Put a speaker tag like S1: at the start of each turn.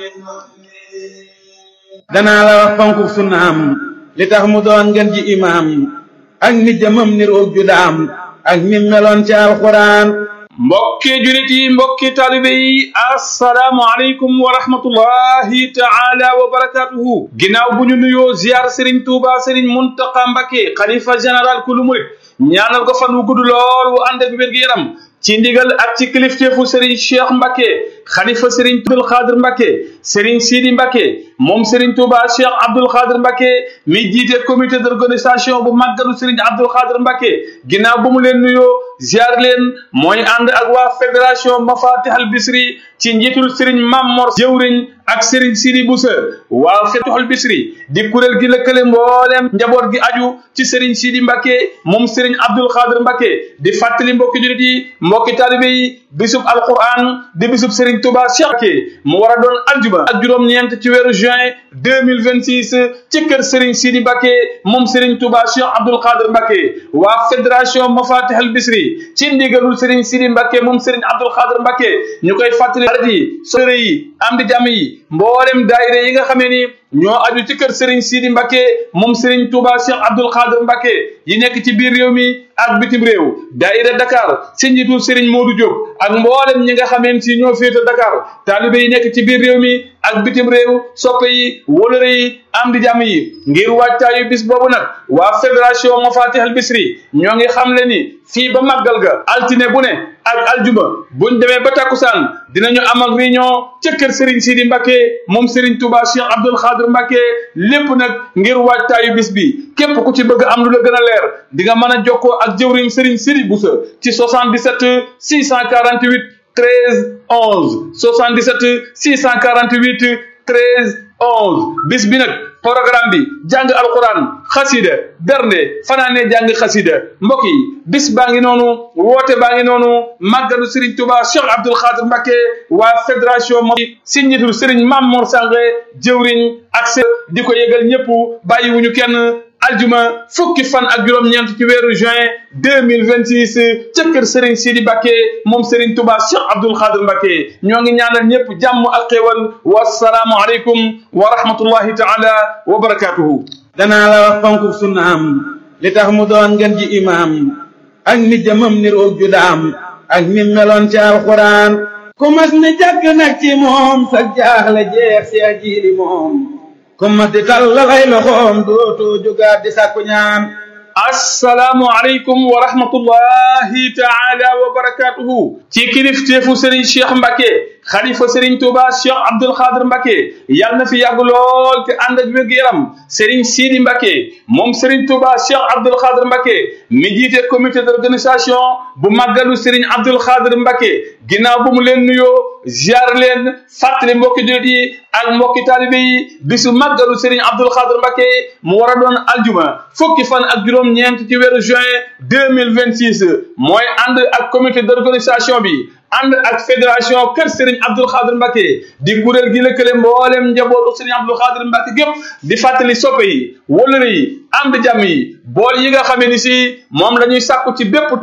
S1: danaa la wax fonku sunnaam li tax mu doon ngeen ji imaam ak ni jëmam ni roog ju daam ak ni meloon ci alxuraan
S2: mbokki julit yi mbokki taalibe yi assalaamu aleykum wa rahmatullahi taala wa barakatuhu ginnaaw bu ñu nuyoo ziar Serigne Touba Serigne Mountakha Mbacké xalifa général kulu murit ñaanal ko fan wu gudd lool wu ànd ak wér-gu-yaram ci ndigal ak ci kilifteefu Serigne Cheikh Mbacké xalifa Serigne Abdul Xaadir Mbacké Serigne Sidi Mbacké moom Serigne Touba Cheikh Abdul Xaadir Mbacké mi jiite comité d'organisation bu màggalu Serigne Abdul Xaadir Mbacké ginnaaw bu mu leen nuyoo ziar leen mooy ànd ak waa fédération Mafatihal Bisri ci njiitul Serigne Mamor jëwriñ ak Serigne Sidi Boussa waa Mafatihal Bisri di kuréel gi lëkkale mbooleem njaboot gi aju ci Serigne Sidi Mbacké moom Serigne Abdul Xaadir Mbacké di fàttali mbokki julit yi mbokki taalibe yi bisub alquran di bisub Serigne Touba Cheikh Mbacké mu war a doon aljuma ak juróom-ñeent ci weeru juin deux mille vingt six ci kër Serigne Sidi Mbacké moom Serigne Touba Cheikh Abdul Xaadir Mbacké waa fédération Mafatihal Bisri ci ndigalul Serigne Sidi Mbacké moom Serigne Abdul Xaadir Mbacké ñu koy fàttali xarit yi sore yi am di jàmm yi mboolem daayira yi nga xamee ni ñoo aju ci kër Serigne Sidi Mbacké moom Serigne Touba Cheikh Abdul Xaadir Mbacké yi nekk ci biir réew mi ak bitim réew daayira Dakar ci njiitu Serigne Modou Diop ak mboolem ñi nga xameen si ñoo féete Dakar taalibe yi nekk ci biir réew mi ak bitim réew soppe yi wóolëre yi am di jàmm yi ngir waajtaayu bis boobu nag waa fédération Mafatihal Bisri ñoo ngi xam le ni fii ba màggal ga altine bu ne ak aljuma buñ demee ba takkusaan dinañu am ak réunion ca kër Serigne Sidi Mbacké moom Serigne Touba Cheikh Abdul Xaadir Mbacké lépp nag ngir waajtaayu bis bi képp ku ci bëgg am lu la gën a leer di nga mën a jokkoo ak jëwriñ Serigne Sidi Boussa ci 77 648 13 11 77 648 13 11 bis bi nag programme bi jàng alquran xasida bernde fanaane jàng xasida mbokk yi bis baa ngi noonu woote baa ngi noonu màggalu Serigne Touba Cheikh Abdoul Khadir Mbacké waa fédération mo si njiitul Serigne Mamor Sange jëwriñ ak se di ko yëgal ñëpp bàyyiwuñu kenn aljuma fukki fan ak juróom-ñeent ci weeru juin deux mille vingt six ca kër Serigne Sidi Mbacké moom Serigne Touba Cheikh Abdoul Khadir Mbacké ñoo ngi ñaanal ñëpp jàmm ak xéewal wasalaamu aleykum wa rahmatullahi taala wa barakatuhu
S1: danaa la wax fonku sunnaam li tax mu doon ngeen ji imaam ak ni jëmam ni roog ju daam ak ni meloon ci alxuraan ku mas ni jàkk nag ci moom sa jaaxle jeex si ajiili moom ku mas di tallalay loxoom dootoo jógaat di sàkku ñaan
S2: assalaamu aleykum wa rahmatullahi taala wa barakatuhu ci kilifteefu Serigne Cheikh Mbacké xalifa Serigne Touba Cheikh Abdoul Khadir Mbacké yàlla na fi yàgg lool te ànd ak wér-gu-yaram Serigne Sidi Mbacké moom Serigne Touba Cheikh Abdoul Khadir Mbacké mi jiite comité d'organisation bu màggalu Serigne Abdoul Khadir Mbacké ginnaaw bu mu leen nuyoo ziar leen fàttali mbokki jullit yi ak mbokki taalibe yi bisu màggalu Serigne Abdoul Khadir Mbacké mu war a doon aljuma fukki fan ak juróom-ñeent ci weeru juin deux mille vingt six mooy ànd ak comité d'organisation bi ànd ak fédération kër Serigne Abdoul Khadir Mbacké di kuréel gi lëkkale mboolem njabootu Serigne Abdoul Khadir Mbacké gépp di fàttali soppe yi wóllëre yi am di jàmm yi bool yi nga xamee ni si moom la ñuy sàkku ci bépp